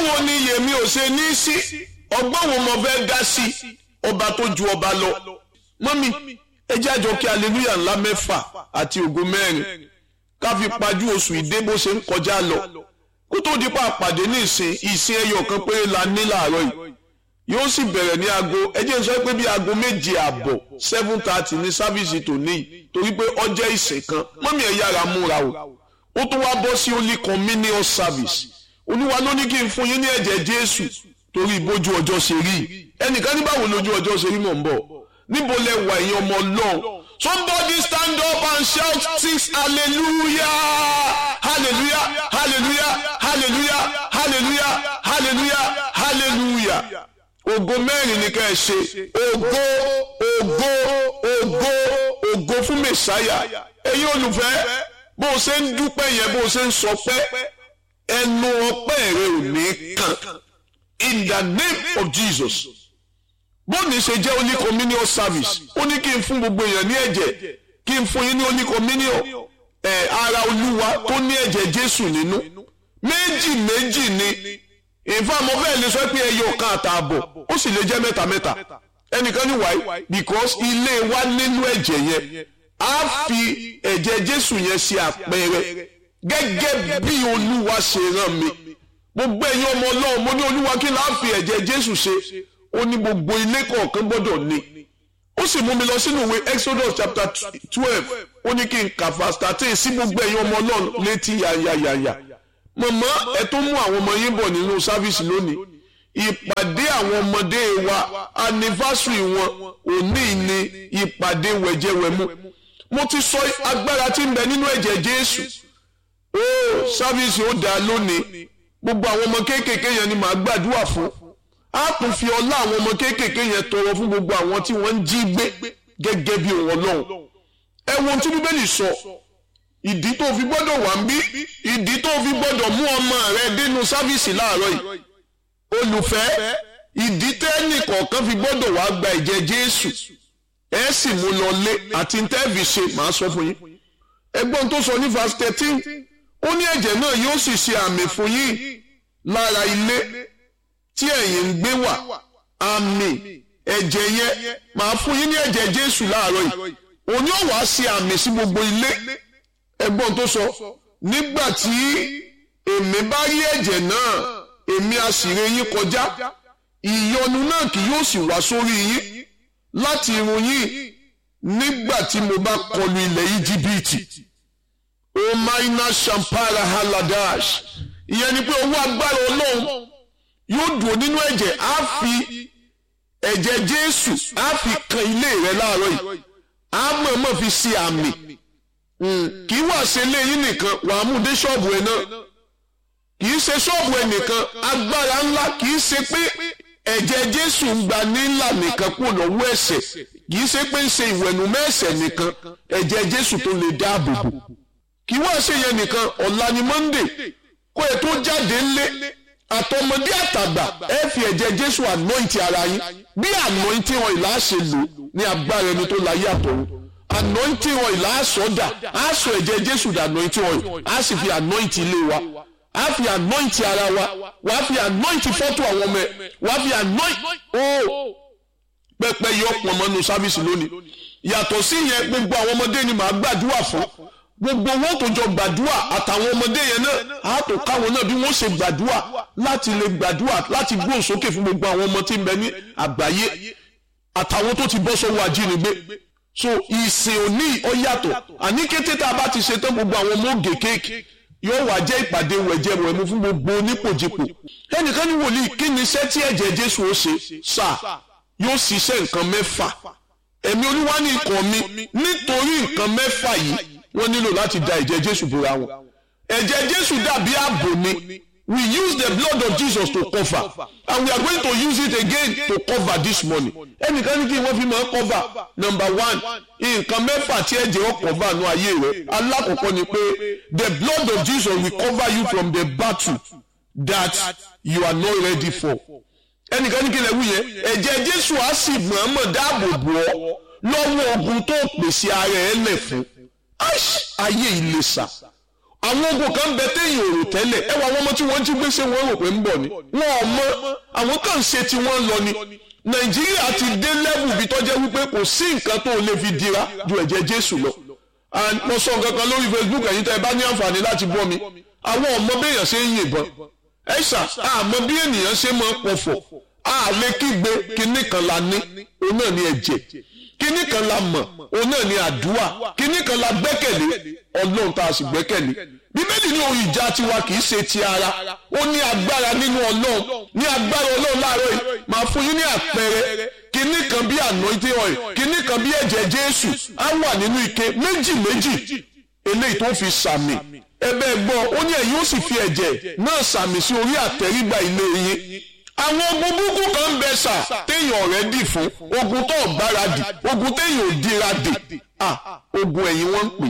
ọgbọ́n wo ni yèmí ò ṣe ní sí ọgbọ́n wo mo fẹ́ dá sí ọba tó ju ọba lọ mọ́mí ẹ jẹ́ àjọ kí aleluya ńlá mẹ́fà àti ògo mẹ́rin ká fi pajú oṣù ìdè bó ṣe ń kọjá lọ kó tó di pa àpàdé ní ìsìn ìsìn ẹyọ kan péré la ní làárọ̀ yìí yóò sì bẹ̀rẹ̀ ní aago ẹ jẹ́ n sọ pé bí aago méje àbọ̀ seven thirty ní sáfíìsì tòní yìí torí pé ọjọ́ ìsìn kan mọ́mí ẹ̀ yára múra o ó tún wá bọ́ sí holy communion service olúwa ló ní kí n fún yín ní ẹ̀jẹ̀ jésù torí bójú ọjọ́ ṣe rí ẹnìkan ní báwo lójú ọjọ́ ṣe rí mọ̀ ń bọ̀ níbo lẹ wà ẹ̀yin ọmọ ọlọ́run somebody stand up and shout six hallelujah hallelujah hallelujah hallelujah hallelujah hallelujah hallelujah ògo mẹ́rin ni ká ẹ ṣe ògo ògo ògo ògo fún mẹ̀sáyà ẹ̀yin olùfẹ́ bó o ṣe ń dúpẹ́ yẹn bó o ṣe ń sọ pé ẹnu ọpẹ́ rẹ ò ní kàn in the name of Jesus bóòní ṣe jẹ́ holy communion service ó ní kí n fún gbogbo èèyàn ní ẹ̀jẹ̀ kí n fún yín ní holy communion ẹ̀ ara olúwa tó ní ẹ̀jẹ̀ Jésù nínú méjì méjì ni ìfàmọ́ bẹ́ẹ̀ lè sọ pé ẹyọ kan àtààbọ̀ ó sì lè jẹ́ mẹ́ta mẹ́ta ẹnìkan ní wáyé because ilé wa nínú ẹ̀jẹ̀ yẹn á fi ẹ̀jẹ̀ Jésù yẹn ṣe àpẹẹrẹ gẹ́gẹ́ bí olúwa ṣe rán mi gbogbo ẹ̀yin ọmọ ọlọ́run mo ní olúwa kí láà fi ẹ̀jẹ̀ jésù ṣe ó ní gbogbo ilé kọ̀ọ̀kan gbọ́dọ̀ ní ó sì mú mi lọ sínú ìwé exodus chapter twelve ó ní kí n kà verse thirteen sí gbogbo ẹ̀yin ọmọ ọlọ́run létí yàyàyàyà mọ̀mọ́ ẹ tó mú àwọn ọmọ yín bọ̀ nínú sáfíìsì lónìí ìpàdé àwọn ọmọdé wa anniversary wọn òní ni ìpàdé wẹ̀jẹ̀wẹ̀mú mo ti sọ agbára tí ń bẹ nínú ẹ̀jẹ̀ jésù ó sáfíìsì ó dáa lónìí gbogbo àwọn ọmọ kéékèèké yẹn ni màá gbàdúrà fún á tún fi ọlá àwọn ọmọ kéékèèké yẹn tọrọ fún gbogbo àwọn tí wọ́n ń jí gbé gẹ́gẹ́ bí òun ọlọ́run ẹ wo ohun tí bíbélì sọ ìdí tó fi gbọ́dọ̀ wà ń bí ìdí tó fi gbọ́dọ̀ mú ọmọ rẹ dénú sáfíìsì láàárọ̀ yìí olùfẹ́ ìdí tẹ́ẹ̀nì kọ̀ọ̀kan fi gbọ́dọ̀ wá gba ìjẹ jésù ẹ sì mú lọ lé àti tẹ́ẹ̀fì ṣe màá sọ fún yín ẹgbọ́n tó sọ ní verse thirteen ó ní ẹ̀jẹ̀ náà yóò sì ṣe àmì fún yín lára ilé tí ẹ̀yin ń gbé wà àmì ẹ̀jẹ̀ yẹn màá fún yín ní ẹ̀jẹ̀ Jésù láàárọ̀ yìí òun yóò wá ṣe àmì sí gbogbo ilé ẹ̀gbọ́n tó sọ nígbà tí èmi bá rí ẹ̀jẹ̀ náà èmi á sì ré yín kọjá ìyọnu náà kì yóò sì wá sórí yín láti irun yín nígbà tí mo bá kọlu ilẹ̀ Íjíbítì omaina shampara haladash ìyẹn ni pé owó agbára ọlọ́run yóò dùn nínú ẹ̀jẹ̀ á fi ẹ̀jẹ̀ jésù á fi kan ilé rẹ láàárọ̀ yìí á mọ̀ọ́mọ̀ fi ṣe àmì kì í wà ṣe léyìn nìkan wà á mú dé ṣọ́ọ̀bù ẹ̀ náà kì í ṣe ṣọ́ọ̀bù ẹ̀ nìkan agbára ńlá kì í ṣe pé ẹ̀jẹ̀ jésù ń gba nílà nìkan kúrò lọ́wọ́ ẹ̀ṣẹ̀ kì í ṣe pé ń ṣe ìwẹ̀nùmọ́ ẹ̀ṣẹ̀ nìkan ẹ̀jẹ̀ jésù tó lè dáàbò bò kì í wá ṣe yẹn nìkan ọ̀la ni monday kó ẹ tó jáde ńlé àtọmọdé àtàgbà ẹ fi ẹ̀jẹ̀ jésù anoint ara yín bí anointing oil á ṣe lò ní agbára ẹni tó láyé àtọ̀run anointing oil á sọ dà á sọ ẹ̀jẹ̀ jésù dà anointing oil á sì fi anoint ilé wa á fi anoint ara wa wà á fi anoint fọ́tò àwọn ọmọ ẹ wà á fi anoint ó pẹpẹ yọ pọnmọ́nù sáfíìsì lónìí yàtọ̀ sí yẹn gbogbo àwọn ọmọdé ni màá gbàdúrà fún gbogbo wọn tó jọ gbàdúrà àtàwọn ọmọdé yẹn náà á tó káwọn náà bí wọ́n ṣe gbàdúrà láti lè gbàdúrà láti gbóhùn sókè fún gbogbo àwọn ọmọ tí ń bẹ ní àgbáyé àtàwọn tó ti bọ́ sọ́wọ́ ajínigbé so ìsìn òní ó yàtọ̀ àní kété tá a bá ti ṣe tán gbogbo àwọn ọmọ ògè kéèkì yóò wá jẹ́ ìpàdé wẹ̀jẹ̀wẹ̀mu fún gbogbo onípòjìpò ẹnìkan ní wòlíì kí ni iṣẹ́ tí ẹ̀jẹ̀ Jésù ó ṣe sáà yóò ṣiṣẹ́ nǹkan mẹ́fà ẹ̀mí olúwa ní ikọ̀ mi nítorí nǹkan mẹ́fà yìí wọ́n nílò láti da ẹ̀jẹ̀ jésù bora wọn ẹ̀jẹ̀ jésù dàbí ààbò ni we use the blood of jesus to cover and we are going to use it again to cover this morning ẹnìkan ní kí wọ́n fi máa cover number one nǹkan mẹ́fà tí ẹ̀jẹ̀ ó cover nù ayé rẹ̀ alákọ̀ọ́kọ́ ni pé the blood of jesus will cover you from the battle that you are not ready for ẹnìkan ní kí lè wú yẹn ẹ̀jẹ̀ jésù á sì mọ̀ọ́mọ̀ dáàbò bò ọ́ lọ́wọ́ ogun tó pèsè ara ẹ̀ lẹ̀ fún ayé ìlẹ̀sà àwọn ogun kan bẹ téèyàn ò rò tẹ́lẹ̀ ẹ wọ àwọn ọmọ tí wọ́n jí gbé ṣé wọ́n rò pé ń bọ̀ ni wọn ò mọ àwọn kan ń ṣe tí wọ́n lọ ni nàìjíríà ti dé lẹ́bù bí tó jẹ́ wípé kò sí nǹkan tó lè fi dira ju ẹ̀jẹ̀ jésù lọ and mo sọ nǹkan kan lórí facebook ẹ̀yin tẹ́ ẹ bá ní àǹfààní láti bọ́ mi àwọn ọmọ béèyàn ṣe ń yìnbọn ẹ ṣá àmọ́ bí ènìyàn ṣe máa pọ̀fọ̀ àlè kígbe kinní kan la ní òun náà ní ẹ̀jẹ̀ kinní kan la mọ̀ òun náà ní àdúrà kinní kan la gbẹ́kẹ̀lé ọlọ́run tá a sì gbẹ́kẹ̀lé bíbélì ní ohun ìjà tiwa kì í ṣe ti ara ó ní agbára nínú ọlọ́run ní agbára ọlọ́run láàárọ̀ yìí máa fún yín ní àpẹẹrẹ kinní kan bí anointing oil kinní kan bí ẹ̀jẹ̀ jésù á wà nínú ike méjì méjì eléyìí tó fi sàmì ẹbẹ gbọ́ ó ní ẹ̀yin ó sì fi ẹ̀jẹ̀ náà sàmì sí orí àtẹrígbà ilé yín àwọn ogun búkú kan ń bẹ sà téèyàn ọ̀rẹ́ dì fún ogun tó gbáradì ogun téèyàn ò dira dè ah ogun ẹ̀yìn wọ́n ń pè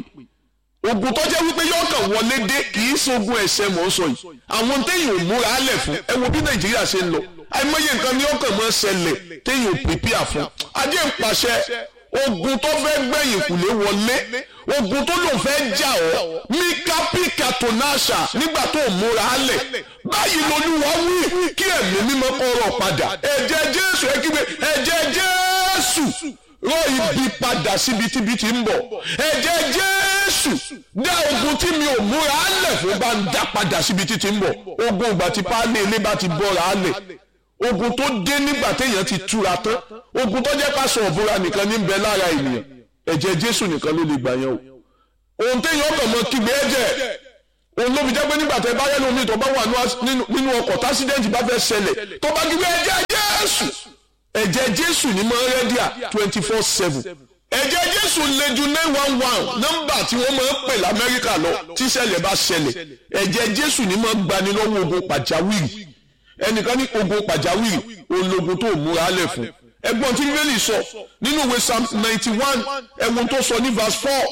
ogun tó jẹ́ wípé yóò kàn wọlé dé kì í ṣe ogun ẹ̀ṣẹ̀ mọ̀ ń sọ yìí àwọn téèyàn ò múra lẹ̀ fún ẹ wo bí nàìjíríà ṣe ń lọ àìmọye nǹkan ni ó kàn mọ́ ṣẹlẹ̀ téèyàn ò pèpìà fún ajé ń pàṣẹ ogun tó fẹ́ gbẹ̀yìn kùlé wọlé ogun tó lòun fẹ́ jà ọ́ mika pika tonasha nígbà tó múra lẹ̀ báyìí lolúwa wí kí ẹ̀mí mímọ́ kọ́rọ̀ padà ẹ̀jẹ̀ jésù ẹ kígbe ẹ̀jẹ̀ jésù rọ ibi padà síbi tíbi tí ń bọ̀ ẹ̀jẹ̀ jésù dá ogun tí mi ò múra lẹ̀ fún bá ń dá padà síbi tí ti ń bọ̀ ogun ìgbà tí páálí ilé bá ti bọ́ra lẹ̀ ogun tó dé nígbà téèyàn ti túra tán ogun tó jẹ́ ká sọ òbúra nìkan ní bẹ lára ènìyàn ẹ̀jẹ̀ jésù nìkan ló lè gbà yẹn o ohun téèyàn kàn mọ́ kígbe ẹ̀jẹ̀ òun ló fi jẹ́ pé nígbà tẹ́ bá yẹ́nu omi tó bá wà nínú ọkọ̀ tásídẹ́ǹtì bá fẹ́ ṣẹlẹ̀ tó bá kígbe ẹ̀jẹ̀ jésù ẹ̀jẹ̀ jésù ní mọ́ rẹ́díà twenty four seven ẹ̀jẹ̀ jésù lè ju nine one one nọ́mbà tí wọ́n máa ń pè lamẹ́ríkà lọ tí ṣẹlẹ̀ bá ṣẹlẹ̀ ẹ̀jẹ̀ jésù ní máa ń gbani lọ́wọ́ ogun pàjáwìrì ẹnìkan ní ogun pàjáwìrì ológun tó múra lẹ̀ fún ẹgbọ́n tí bíbélì sọ nínú ìwé psalm ninety one ẹ̀wọ̀n tó sọ ní verse four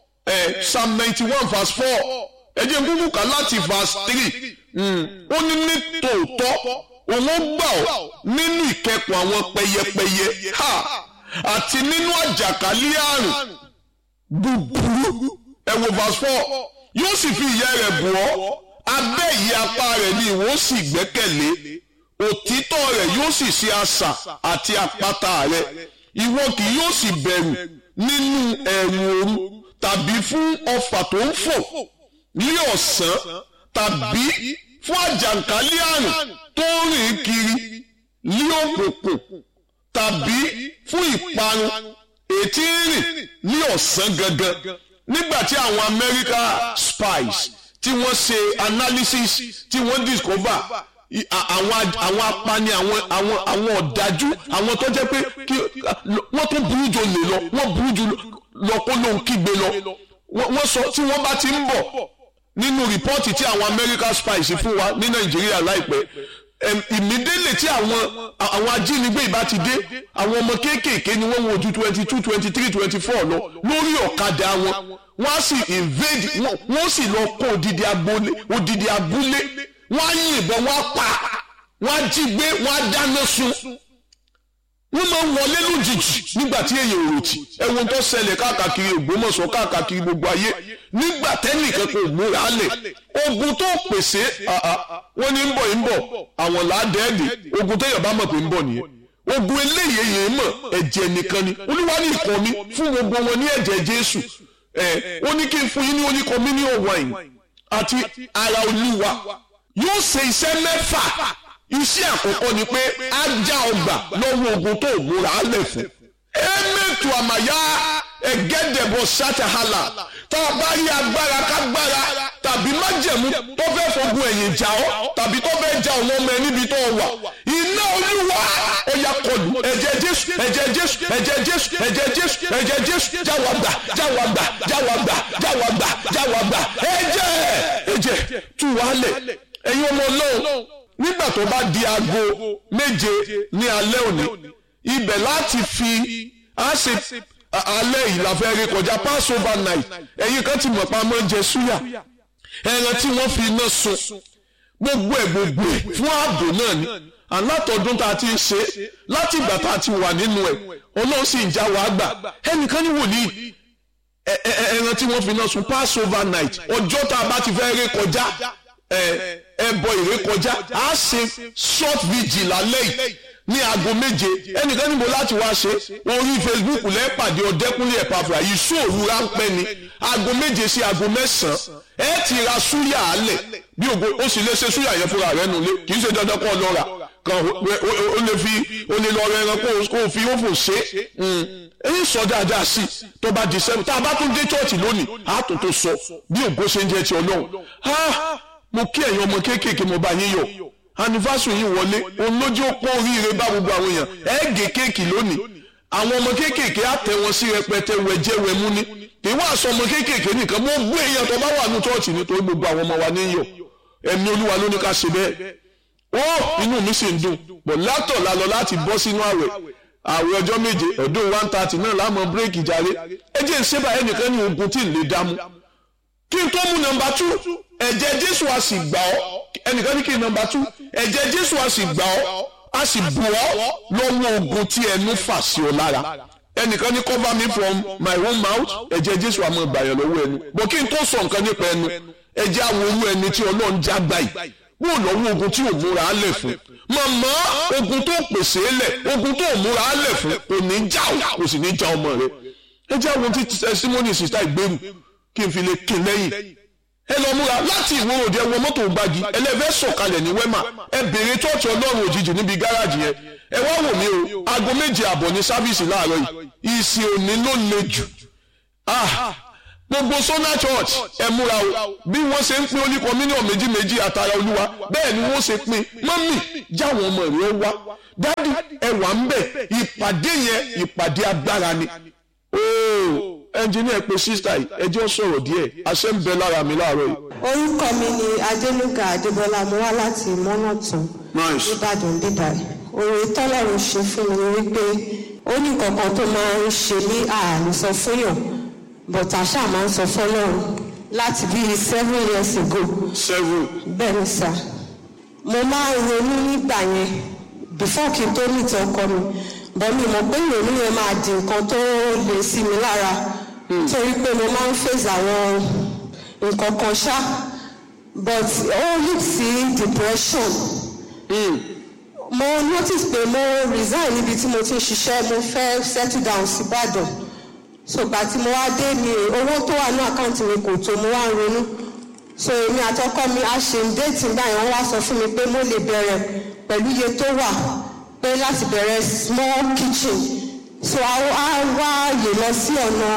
ẹ̀ psalm ninety one verse four ẹ̀jẹ̀ gbogbo kà láti verse three ó ní ní tòótọ́ òun gbà ọ́ nínú ìkẹ́kùn àwọn pẹyẹpẹyẹ ha àti nínú àjàkálẹ̀ àrùn búburú ẹ wo verse four yóò sì fi ìyẹ́ rẹ̀ bù ọ́ abẹ́ ìyẹ́ apá rẹ̀ ni ìwọ sì gbẹ́kẹ̀lé òtítọ́ rẹ̀ yóò sì ṣe asà àti àpáta rẹ̀ ìwọ kì yóò sì bẹ̀rù nínú ẹ̀rù òru tàbí fún ọfà tó ń fò ní ọ̀sán tàbí fún àjàkálẹ̀ àrùn tó ń rìn kiri ní òkùnkùn tàbí fún ìparun ètí rìn ní ọ̀sán gangan nígbà tí àwọn America spies tí wọ́n ṣe analysis tí wọ́n discover àwọn àwọn apani àwọn àwọn àwọn ọ̀dájú àwọn tó jẹ́ pé kí wọ́n tó burú jù lè lọ wọ́n burú jù lọ kó lóun kígbe lọ wọ́n sọ tí wọ́n bá ti ń bọ̀ nínú rìpọ́ọ̀tì tí àwọn America spies fún wa ní Nàìjíríà láìpẹ́ ìmídélè tí àwọn àwọn ajínigbé ìbá ti dé àwọn ọmọ kéékèèké ni wọ́n wo ojú twenty two twenty three twenty four lọ lórí ọ̀kadà wọn wọ́n á sì invade wọ́n sì lọ kó odidi abúlé odidi abúlé wọ́n á yìnbọn wọ́n á pa wọ́n á jí gbé wọ́n á dáná sun wọ́n máa ń wọlé lójijì nígbà tí èèyàn ò ròtì ẹ̀wọ̀n tó ṣẹlẹ̀ káàkiri Ògbómọ̀ṣọ́ káàkiri gbogbo ayé nígbà tẹ́nìkan kò múra lẹ̀ ogun tó pèsè wọ́n ní ń bọ̀ ń bọ̀ àwọn làádẹ́ẹ̀dì ogun téèyàn bá mọ̀ pé ń bọ̀ nìyẹn ogun eléyìí yẹn mọ̀ ẹ̀jẹ̀ nìkan ni olúwa ní ìkọ́ mi fún gbogbo wọn ní ẹ̀jẹ̀ Jésù ẹ̀ ó ní kí n fún yín ní oní communion wine àti ara olúwa yóò ṣe iṣẹ́ mẹ́fà iṣẹ́ àkọ́kọ́ ni pé á já ọgbà lọ́wọ́ ogun tó múra lẹ̀ fún. emetu àmàyá ẹ̀gẹ́dẹ̀bọ̀ ṣàtàhálà tá a bá rí agbára kágbára tàbí májẹ̀mú tó fẹ́ fogun ẹ̀yìn jà ọ́ tàbí tó fẹ́ ja ọmọ ọmọ ẹ níbi tó wà iná olúwa ó yá kọlù ẹ̀jẹ̀ jésù ẹ̀jẹ̀ jésù ẹ̀jẹ̀ jésù ẹ̀jẹ̀ jésù ẹ̀jẹ̀ jésù jáwàgbà jáwàgbà jáwàgbà jáwàgbà jáwàgbà ẹ̀jẹ̀ ẹ̀jẹ̀ tú wàálẹ̀ ẹ̀yin ọmọ ọlọ́run nígbà tó bá di aago méje ní alẹ́ òní ibẹ̀ láti fi á ṣe alẹ́ yìí la fẹ́ rí kọjá passover night ẹ̀yin kan ti mọ̀ pa máa ń jẹ súyà ẹran tí wọ́n fi iná sun gbogbo ẹ̀ gbogbo ẹ̀ fún ààbò náà ni alátọ̀dún tá a ti ń ṣe láti ìgbà tá a ti wà nínú ẹ̀ ọlọ́run sì ń já wa gbà ẹnìkan ní wòlíì ẹran tí wọ́n fi náà sun passover night ọjọ́ tá a bá ti fẹ́ ré kọjá ẹbọ ìré kọjá a ṣe short vigil lálẹ́ yìí ní aago méje ẹnìkan níbo láti wá ṣe orí facebook lẹ́pàdé ọ̀dẹ́kúnlé ẹ̀pàfà yìí sóòru ráńpẹ́ ni aago méje sí aago mẹ́sàn-án ẹ ti ra súyà alẹ̀ bí ògo ó sì lè ṣe súyà yẹn fúnra rẹ̀ nulẹ̀ kì í ṣe dandan kọ́ lọ́ra kan ó lè fi ó lè lọ rẹran kó o fi ófò ṣe èyí sọ dáadáa sí tó bá di sẹ́nu tá a bá tún dé chọ́ọ̀chì lónìí a tó tó sọ bí ògo ṣe ń jẹ́ ti ọlọ́run mo kí ẹ̀yin ọmọ kéékèèké mo bá yín yọ̀ anniversary yìí wọlé olójú ó pọ́n oríire bá gbogbo àwọn èèyàn ẹ gé kéèkì lónìí àwọn ọmọ kéékèèké á tẹ wọn sí rẹpẹtẹ wẹjẹ wẹmú ní kì í wá sọ ọmọ kéékèèké nìkan mo gbé èèyàn tó bá wà ní chọ́ọ̀chì nítorí gbogbo àwọn ọmọ wa ní yọ̀ ẹ̀mí olúwa ló ní ká ṣe bẹ́ẹ̀ ó inú mi sì ń dùn bọ̀ látọ̀ la lọ láti bọ́ sínú àwẹ̀ àwẹ̀ ọjọ́ méje ọdún one thirty náà láàmú bírèkì jàre ẹ jẹ́ ìṣẹ́bà ẹnìkan ní ogun tí ì lè dámú kí n tó mú nọ́mbà tú ẹ̀jẹ̀ jésù a sì gbà ọ́ ẹnìkan ní kí n nọ́mbà tú ẹ̀jẹ̀ jésù a sì gbà ọ́ a sì bù ọ́ lọ́wọ́ ogun tí ẹnu fà sí ọ lára ẹnìkan ní cover me from my own mouth ẹ̀jẹ̀ jésù àmọ́ ìgbàyàn lọ́wọ́ ẹnu bọ̀ kí n tó sọ nǹkan nípa ẹnu ẹ̀jẹ̀ àwọn olú ẹni tí ọlọ́run já gbà yìí wọ́n lọ́wọ́ ogun tí ò múra á lẹ̀ fún màmá ogun tó pèsè lẹ̀ ogun tó múra á lẹ̀ fún kò ní já o kò sì ní já ọmọ rẹ ẹ̀jẹ̀ àwọn tí testimony sista ìgbèrú kí n fi lè kin lẹ́yìn ẹ lọ múra láti ìwé òde ẹwọ mọ́tò gbági ẹlẹ́fẹ́ sọ̀kalẹ̀ ní wẹ́mà ẹ bèrè tọ́ọ̀tì ọlọ́run òjijì níbi gáràjì yẹn ẹ wá wò mí o aago méje àbọ̀ ní sáfíìsì láàárọ̀ yìí ìsìn òní ló le jù gbogbo sona church ẹ múra o bí wọ́n ṣe ń pín oníkan mílíọ̀nù méjì méjì àtàrà olúwa bẹ́ẹ̀ ni wọ́n ṣe pín mọ́mì jáwọn ọmọ rẹ̀ wá dádì ẹ wà ń bẹ̀ ìpàdé yẹn ìpàdé agbára ni ooo ẹnjìníà pé sísítà yìí ẹjọ́ sọ̀rọ̀ díẹ̀ àṣẹ ń bẹ lára mi láàárọ̀ yìí. orúkọ mi ni adéluga adébọlá mo wá láti mọ́nàtún nìbàdàn bíbá oore tọ́lọ́run ṣe fún mi wípé ó ní kankan tó máa ń ṣe ní ààrùn sọ fúnyàn but àṣà máa ń sọ fọlọ́run láti bíi seven years ago. seven. bẹ́ẹ̀ ni sà mo máa ń ronú nígbà yẹn before kí n tó nìtọ́ ọkọ mi bọ́ mi mọ̀ pé ìrònú yẹn máa di nǹkan tó le sí mi lára torí pé mo máa ń face àwọn nǹkan kan ṣá but ó lead sí depression mo notice pé mo resign níbi tí mo ti ń ṣiṣẹ́ mo fẹ́ settle down sí Ìbàdàn so gbà tí mo wá dé mi owó tó wà ní àkáǹtì mi kò tó mo wá ń ronú so èmi àtọkọ mi a ṣe ń déètì gbà yẹn wọ́n wá sọ fún mi pé mo lè bẹ̀rẹ̀ pẹ̀lú iye tó wà pé láti bẹ̀rẹ̀ small kitchen so a wá ààyè lọ sí ọ̀nà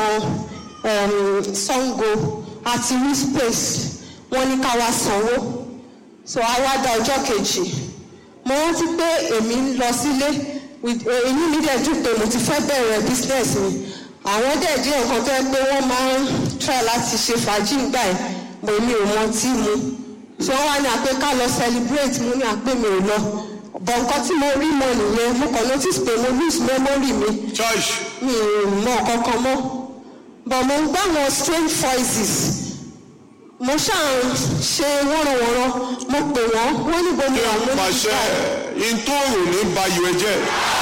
Sango àti rí space wọ́n ní ká wá sanwó so a wá dá ọjọ́ kejì mo rántí pé èmi ń lọ sílé inú mi dẹ̀ dùn pé mo ti fẹ́ bẹ̀rẹ̀ business mi àwọn dẹ̀ díẹ̀ nǹkan tó yẹ pé wọ́n máa ń try láti ṣe fàájì gbà ẹ̀ mo mi ò mọ tí mu so wọ́n wá ní àpé ká lọ celebrate mo ní àpé mi ò lọ bọ̀ nǹkan tí mo rí mọ nìyẹn mo kàn notice pé mo lose memory mi church. mi ò mọ kankan mọ́ but mo ń gbọ́ àwọn strange voices mo ṣáà ń ṣe wọ́nrọ̀wọ́nrọ̀ mo pè wọ́n wọ́n níbo ni àwọn ọmọ mi pàṣẹ bá ntòrò ní bayọ̀ ẹ̀jẹ̀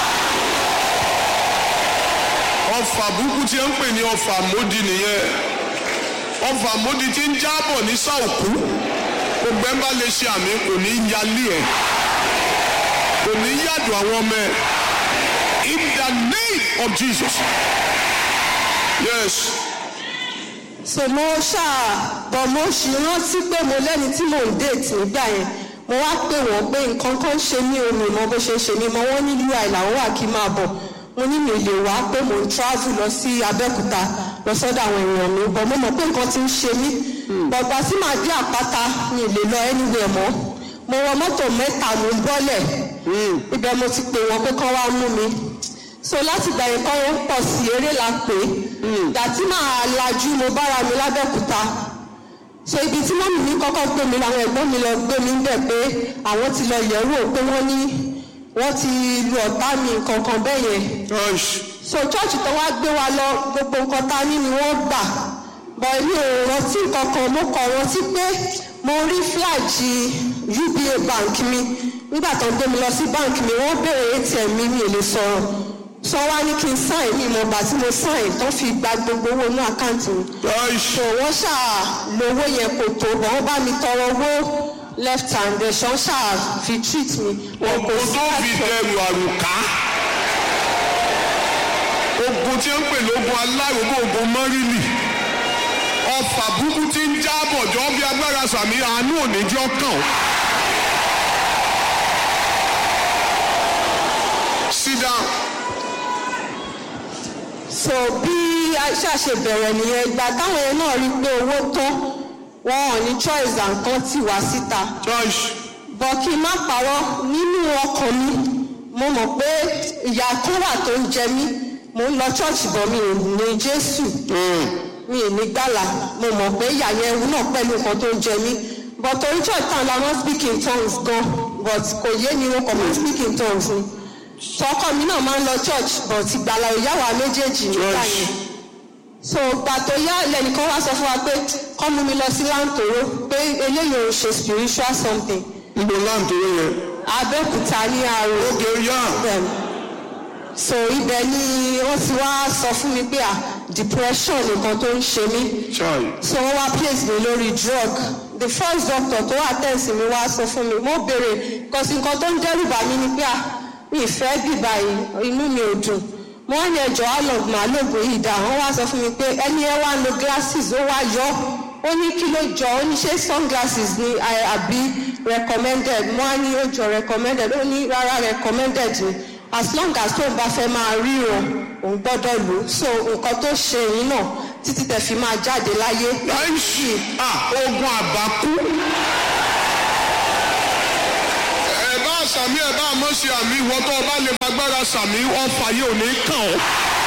ọfà burúkú tí ẹ ń pè ní ọfà módì nìyẹn ọfà módì tí ń jábọ̀ ní sàòkú gbogbo ẹ̀ ń bá lè ṣe àmì kò ní yálé ẹ̀ kò ní yàdùn àwọn ọmọ ẹ̀ in the name of Jesus yes so mo ṣáà bọ̀ mo ṣì rántí pé mo lẹ́ni tí mò ń déètì nígbà yẹn mo wá pè wọ́n pé nǹkan kan ṣe mí omi mọ bó ṣe ṣe mí mọ wọ́n ní ui làwọn wà kí n máa bọ̀ mo ní mi lè wá pé mo ń travel lọ sí Abẹ́òkúta lọ sọ́dọ̀ àwọn èèyàn mi bọ̀ mo mọ̀ pé nǹkan ti ń ṣe mí bọ̀gbà tí màá dé àpáta mi lè lọ anywhere mọ́ mo wọ mọ́tò mẹ́ta mo ń bọ́lẹ̀ ibẹ̀ mo ti pè wọ́n pé kán wá mú mi so láti gbà yẹn kọ́ wọ́n pọ̀ sí eré la pè é ìgbà tí màá lajú mo bára mi lábẹ́òkúta so ibi tí mọ́mì mi kọ́kọ́ gbé mi làwọn ẹ̀gbọ́n mi lọ gbé mi bẹ̀ pé àwọn ti lọ yẹ̀ wò pé wọ́n ní wọ́n ti lu ọ̀tá mi kankan bẹ́ẹ̀ yẹn church so church tó wá gbé wa lọ gbogbo nǹkan ta ní ni wọ́n gbà bọ̀ èmi ò rántí kankan mo kàn rántí pé mo rí fíláàjì UBA bank mi nígbà tó ń gbé mi lọ sí bank mi wọ́n béèrè ATM mi mi ò lè sọ̀rọ̀ sọ wá ní kí n sign mi mọ̀ gbà tí mo sign tó fi gba gbogbo owó inú àkáǹtì mi so wọ́n ṣáà lówó yẹn kò tó bọ̀ wọ́n bá mi tọrọ owó left hand ẹ̀ ṣọ́ ṣáà fi treat mi wọn kò ogun sí tó fi àtọ̀. dẹrù àrùká ogun tí ń pè lógun alárògbò ogun mọ́rìlì ọfà búkú tí ń jábọ̀ jọ bí agbára sàmì àánú òníjọ́ kàn ó. sit down. so bí aisha ṣe bẹ̀rẹ̀ nìyẹn ìgbà táwọn yẹn náà rí i pé owó tán wọn ò ní choice àǹkan tì wá síta church bọ̀ kí n má parọ́ nínú ọkàn mi mo mọ̀ pé ìyà kan wà tó ń jẹ mí mo ń lọ church bọ̀ mi ò ní jésù mi ò ní gbàlà mo mọ̀ pé ìyà yẹn ewu náà pẹ̀lú nǹkan tó ń jẹ mí but torí church town la wọ́n speak in tongues gan but kò yé mi wọn kò mọ̀ speak in tongues ni tọkọ mi náà máa ń lọ church but ìgbàlà ìyá wa méjèèjì nígbà yẹn so gbà tó yá lẹ́nìkan wá sọ fún wa pé kọ́ mú mi lọ sí láǹtòrò pé eléyìí ò ṣe spiritual something níbo láǹtóró yẹn. abẹ́òkúta ní àrò ókè yá bẹ́ẹ̀ so ibẹ̀ ni wọ́n ti wá sọ fún mi pé ah depression nìkan tó ń ṣe mí chai so wọ́n wá place mi lórí drug the first doctor tó wà tẹ̀sí mi wá sọ fún mi mo béèrè kọsí nǹkan tó ń dẹ́rù bà mí ni pé ah mi ì fẹ́ bì báyìí inú mi ò dùn mo wá ní ẹjọ́ àlọ́ màá lóògùn yìí dá wọ́n wá sọ fún mi pé ẹni ẹ wá lo glasses ó wá yọ ó ní kí ló jọ ó ní ṣé sunglasses ni I- àbí recommended mo wá ní ó jọ recommended ó ní rárá recommended ni as long as tóun bá fẹ́ máa ríran òun gbọ́dọ̀ lò ó so nǹkan tó ṣe yìí náà títí tẹ̀ fi máa jáde láyé láìsí ogun àbákú. ẹ bá sàmì ẹ bá mọ̀ sí àmì ìwọ tó o bá lè fagbára sàmì ọfà yìí ò ní kàn ọ́.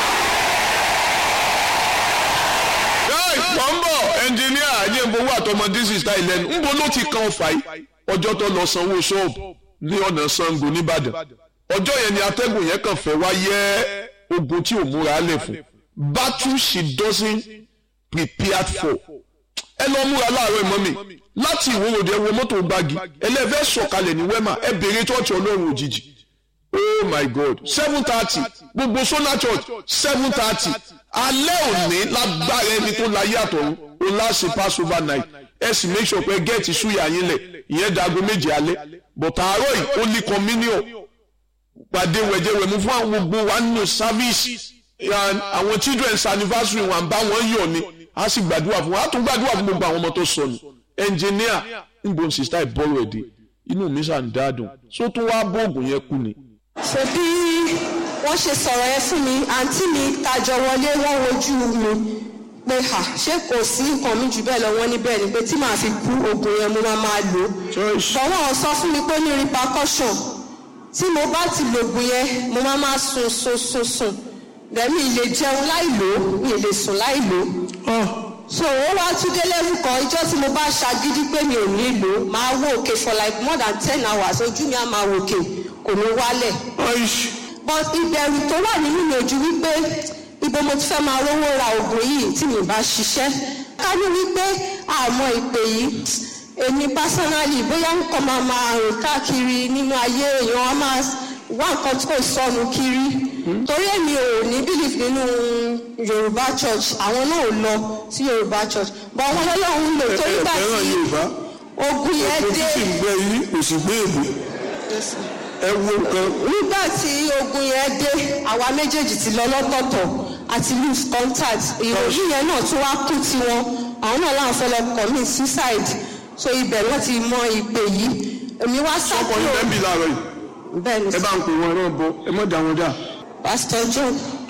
wọ́n ń bọ̀ ẹnjìníà ajéǹbowó àtọmọdé sísá ìlẹ́nu ńbo ló ti kan ọfà yìí ọjọ́ tó lọ sanwó ṣọ́ọ̀bù ní ọ̀nà Ṣàngó nìbàdàn ọjọ́ yẹn ni atẹ́gùn yẹn kàn fẹ́ wá yẹ ogun tí ò múra lẹ̀ fún battle she doesn't prepared for ẹ lọ múra láàárọ̀ ìmọ̀ mi láti ìwòròdì ẹ wo mọ́tò gbági ẹlẹ́fẹ́ sọ̀kalẹ̀ ní wẹ́mà ẹ bèrè tọ́ọ̀tì ọlọ́run òjijì oh my god seven thirty gbogbo sona church seven thirty alẹ́ òní lágbára ẹni tó láyé àtọ̀run ó láṣẹ passover night ẹ sì make sure pé gẹ́ẹ̀tì súyà yín lẹ̀ ìyẹn dago méje alẹ́ but àárọ̀ yìí ó ní communion pàdé wẹ̀jẹ̀wẹ̀mú fún àwọn gbogbo wa nínú service and àwọn children's anniversary wọn bá wọn yọ̀ ni a sì gbàdúrà fún wọn a tún gbàdúrà fún gbogbo àwọn ọmọ tó sọnù engineer nbọn sista ìbọrọ ẹdẹ inú mi sàn dáadùn so tún wá bóògùn yẹn kú ni. ṣe bí wọ́n ṣe sọ̀rọ̀ yẹn fún mi àǹtí mi tajọ wọlé wọ́n wojú mi pé hà ṣé kò sí nǹkan mi jù bẹ́ẹ̀ lọ wọ́n ní bẹ́ẹ̀ ni pé tí màá fi kú oògùn yẹn mo máa máa lò ó bọ̀ wọ́n sọ fún mi pé ó ní repercussion tí mo bá ti lògùn yẹn mo máa máa sùn sùn sùn sùn lẹ́mí ilé jẹun láì lò ó mi ì lè sùn láì lò ó so ó wá tún dé level kan ìjọ tí mo bá ṣagídí pé mi ò ní lò ó máa wò òkè for like more than ten hours ojú mi á máa wò òkè kò ní wálẹ̀ but ìbẹ̀rù tó wà nínú mi ojú wípé ibo mo ti fẹ́ máa rówó ra oògùn yìí tí mi bá ṣiṣẹ́ ká ní wípé àmọ́ ìpè yìí èmi personally bóyá nǹkan máa máa rìn káàkiri nínú ayé èèyàn á máa wá nǹkan tí kò sọnù kiri torí èmi ò ní belief nínú yorùbá church àwọn náà ò lọ sí yorùbá church but àwọn ọlọ́run lò torí gbà tí ogun yẹn dé gbẹ yìí kò sì gbé èbò ẹ wo nǹkan. nígbà tí ogun yẹn dé àwa méjèèjì ti lọ lọ́tọ̀ọ̀tọ̀ àti lose contact ìròyìn yẹn náà tún wá kú tiwọn àwọn náà láwọn fẹ́ lọ commit suicide so ibẹ̀ wọ́n ti mọ ìpè yìí èmi wá ọkọ̀ sábúrò ní bẹ́ẹ̀ bí láàárọ̀ yìí bẹ́ẹ̀ ni ẹ bá ń pè wọn náà bọ ẹ mọ̀ dá wọn dá. pastor john.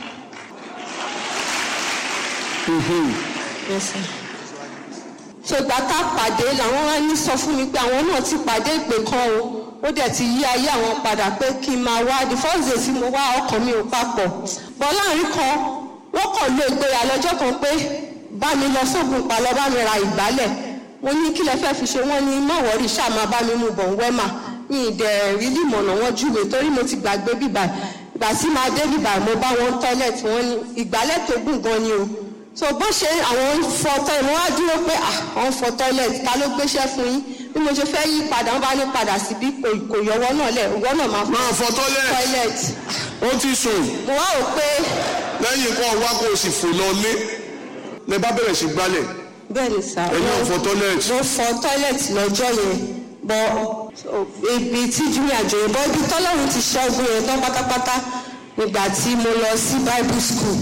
Yes, sir. so ìgbà tá a pàdé làwọn wá ní sọ fún mi pé àwọn náà ti pàdé ìpè kan o ó dẹ̀ ti yí ayé àwọn padà pé kí n máa wá the first day tí mo wá ọkàn mi ò papọ̀ bọ́ láàrin kan wọ́n kàn lo ìgboyà lọ́jọ́ kan pé bá mi lọ sóògùn pa lọ bá mi ra ìgbálẹ̀ mo ní kí lẹ fẹ́ fi ṣe wọ́n ní má wọ́rí ṣáà máa bá mi mú bọ̀ ń wẹ́mà mi ì dẹ̀ rí límọ̀nà wọn júwe torí mo ti gbàgbé bíbà ìgbà tí máa dé bíbà mo bá wọn tọ́lẹ̀tì wọn ní ìgbálẹ̀ tó gùn gan ni o so bó ṣe àwọn fọ tọ́ ìmọ̀ wá dúró pé ah àwọn fọ tọ́lẹ̀tì ta ló gbéṣẹ́ fún yín bí mo ṣe fẹ́ yí padà wọ́n bá ní padà síbí kò kò yọwọ́ náà lẹ̀ ọwọ́ náà máa fọ́ máa fọ tọ́lẹ̀ toilet ó ti sùn mo wá rò pé lẹ́yìn kan wá kó o sì fò lọ lé lẹ bá bẹ̀rẹ̀ sí gbálẹ̀ bẹ́ẹ̀ ni sà ẹ̀yin ò mo- fọ toilet mo fọ toilet lọ́jọ́ yẹn bọ́ ibi tí junior àjòyè bọ́ ibi tọ́lọ́run ti ṣẹ́gun yẹn tán pátápátá nígbà tí mo lọ sí bible school